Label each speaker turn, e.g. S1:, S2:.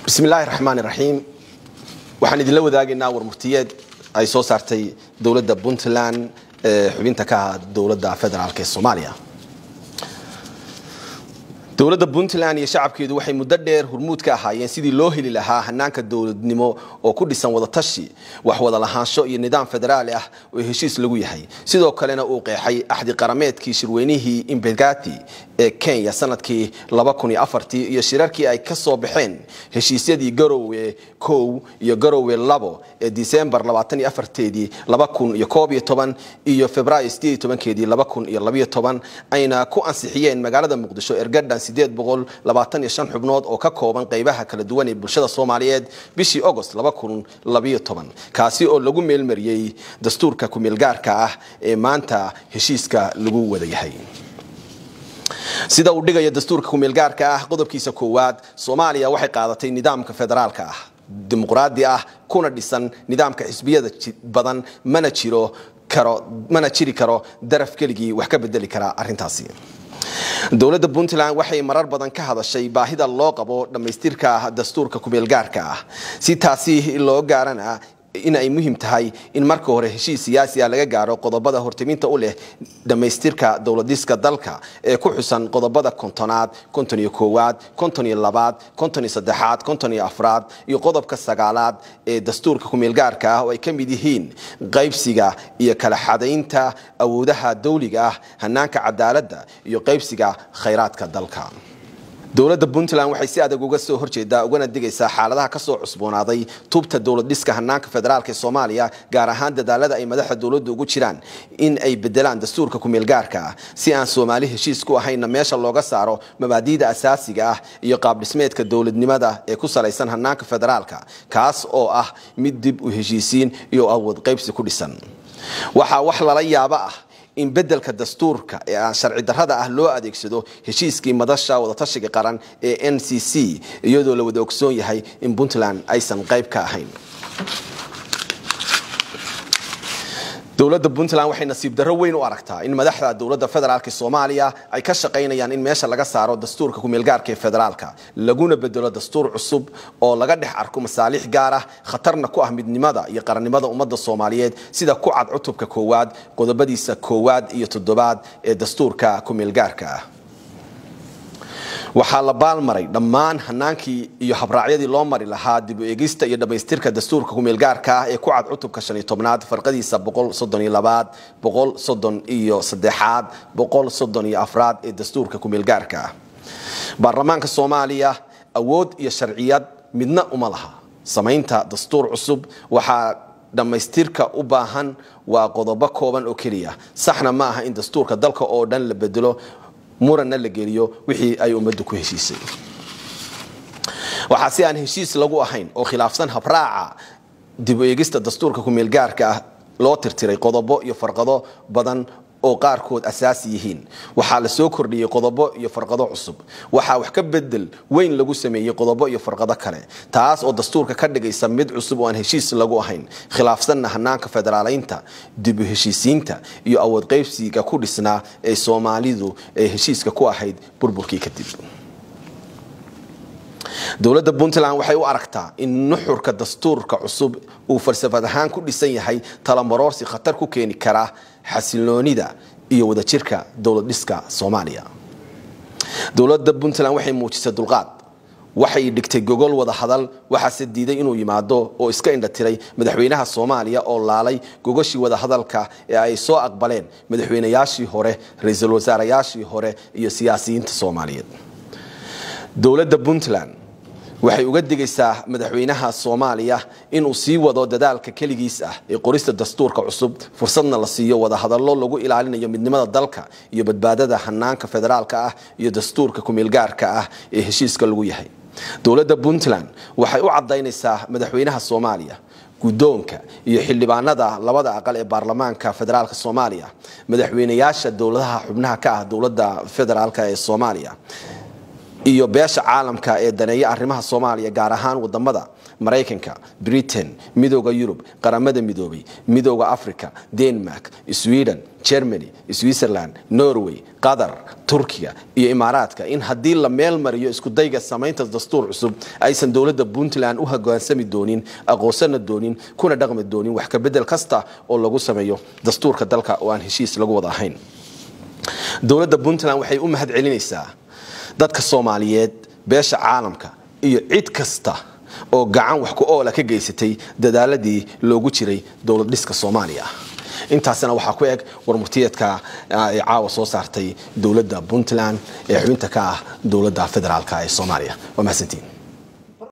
S1: bismi illaahi raxmaan iraxiim waxaan idinla wadaagaynaa warmurtiyeed ay soo saartay dowladda puntland ee xubinta ka ah dowladda federaalk ee soomaaliya dowladda puntland iyo shacabkeedu waxay muddo dheer hurmuud ka ahaayeen sidii loo heli lahaa hanaanka dowladnimo oo ku dhisan wadatashi wax wada lahaansho iyo nidaam federaali ah oo heshiis lagu yahay sidoo kalena uu qeexay axdi qarameedkii shirweynihii imbegati ee kenya sanadkii iyo shirarkii ay ka soo baxeen heshiisyadii garowe kow iyo garowe labo ee disembar teedii iyo februaayo keedii ayna ku ansixiyeen magaalada muqdisho ergadhan xubnood oo ka kooban qaybaha kala duwan ee bulshada soomaaliyeed bishii agost kaasi oo lagu meelmariyey dastuurka kumeelgaarka ah ee maanta heshiiska lagu wada yahay sida uu dhigayo dastuurka kumeelgaarka ah qodobkiisa koowaad soomaaliya waxay qaadatay nidaamka federaalka ah dimuqraadi ah kuna dhisan nidaamka xisbiyada badan mana jiro karo mana jiri karo daraf keligii wax ka bedeli kara arrintaasi dowladda puntland waxay marar badan ka hadashay baahida loo qabo dhammaystirka dastuurka kumeelgaarka ah si taasi loo gaarana in ay muhiim tahay in marka hore heshiis siyaasi ah laga gaaro qodobada hortiminta u leh dhammaystirka dowladiska dalka ee ku xusan qodobada kontonaad konton iyo koowaad konton iyo labaad konton iyo saddexaad konton iyo afraad iyo qodobka sagaalaad ee dastuurka kumeelgaarka ah oo ay ka mid yihiin qaybsiga iyo kala xadaynta awoodaha dawliga ah hanaanka cadaaladda iyo qaybsiga khayraadka dalka dowladda puntland waxay si adag uga soo horjeedaa ugana digaysaa xaaladaha kasoo cusboonaaday tubta dowlad dhiska hanaanka federaalk ee soomaaliya gaar ahaan dadaalada ay madaxda dowladda ugu jiraan in ay bedelaan dastuurka kumeelgaarka ah si aan soomaali heshiis ku ahaynna meesha looga saaro mabaadiida asaasiga ah iyo qaabdhismeedka dowladnimada ee ku salaysan hanaanka federaalka kaas oo ah mid dib u heshiisiin iyo awood qaybsi ku dhisan waxaa wax lala yaabo ah in bedelka dastuurka ee aan sharci darrada ah loo adeegsado heshiiskii madasha wadatashiga qaran ee n c c iyadoo la wada ogsoon yahay in puntland aysan qayb ka ahayn dowladda puntland waxay nasiib darro weyn u aragtaa in madaxda dowladda federaalk soomaaliya ay ka shaqaynayaan in meesha laga saaro dastuurka kumeelgaarka ee federaalka laguna bedelo dastuur cusub oo laga dhex arko masaalix gaar ah khatarna ku ah midnimada iyo qarannimada ummadda soomaaliyeed sida ku cad cutubka koowaad qodobadiisa koowaad iyo toddobaad ee dastuurka kumeelgaarka ah waxaa la baalmaray dhammaan hanaankii iyo habraacyadii loo mari lahaa dib u eegista iyo dhammaystirka dastuurka kumeelgaarka ah ee ku cad cutubka shan iyo tobnaad farqadiisa boqol soddon iyo labaad boqol soddon iyo saddexaad boqol soddon iyo afraad ee dastuurka kumeelgaarka ah baarlamaanka soomaaliya awood iyo sharciyad midna uma laha samaynta dastuur cusub waxaa dhammaystirka u baahan waa qodobo kooban oo keliya saxna ma aha in dastuurka dalka oo dhan la bedelo muranna la geliyo wixii ay ummaddu ku heshiisay waxaa si aan heshiis lagu ahayn oo khilaafsan habraaca dib u eegista dastuurka kumeelgaarka ah loo tirtiray qodobo iyo farqado badan oo qaarkood asaasi yihiin waxaa la soo kordhiyey qodobo iyo farqado cusub waxaa wax ka bedel weyn lagu sameeyey qodobo iyo farqado kale taas oo dastuurka ka dhigaysa mid cusub oo aan heshiis lagu ahayn khilaafsanna hanaanka federaalaynta dib u heshiisiinta iyo awood qaybsiga ku dhisnaa ee soomaalidu ee heshiiska ku ahayd burburkii kadib dowladda puntland waxay u aragtaa in nuxurka dastuurka cusub uu falsafad ahaan ku dhisan yahay talamarorsi khatar ku keeni kara xasiloonida iyo wadajirka dowlad dhiska soomaaliya dowladda puntland waxay muujisay dulqaad waxay dhigtay gogol wada hadal waxaase diiday inuu yimaado oo iska indhatiray madaxweynaha soomaaliya oo laalay gogoshii wada hadalka ee ay soo aqbaleen madaxweynayaashii hore ra-iisul wasaarayaashii hore iyo siyaasiyiinta soomaaliyeed dowladda puntland waxay uga digaysaa madaxweynaha soomaaliya inuu sii wado dadaalka keligiis ah ee qorista dastuurka cusub fursadna la siiyo wadahadallo lagu ilaalinayo midnimada dalka iyo badbaadada hanaanka federaalka ah iyo dastuurka kumeelgaarka ah ee heshiiska lagu yahay dowladda puntland waxay u cadaynaysaa madaxweynaha soomaaliya guddoonka iyo xildhibaanada labada aqal ee baarlamaanka federaalk soomaaliya madaxweynayaasha dowladaha xubnaha ka ah dowladda federaalk ee soomaaliya iyo beesha caalamka ee daneeya arrimaha soomaaliya gaar ahaan wadamada maraykanka britain midooda yurub qaramada midoobay midooda africa denmark sweden germany switzerland norway qatar turkiga iyo imaaraadka in haddii la meel mariyo iskudayga samaynta dastuur cusub aysan dowladda puntland u hogaansami doonin aqoonsana doonin kuna dhaqmi doonin wax kabedel kasta oo lagu sameeyo dastuurka dalka oo aan heshiis lagu wada ahayn dowladda puntland waxay u mahad celinaysaa dadka soomaaliyeed beesha caalamka iyo cid kasta oo gacan wax ku oola ka geysatay dadaaladii loogu jiray dowlad dhiska soomaaliya intaasina waxaa ku eg warmurtiyeedka ay caawa soo saartay dowladda puntland ee xubinta ka ah dowladda federaalk ee soomaaliya waa mahadsantiin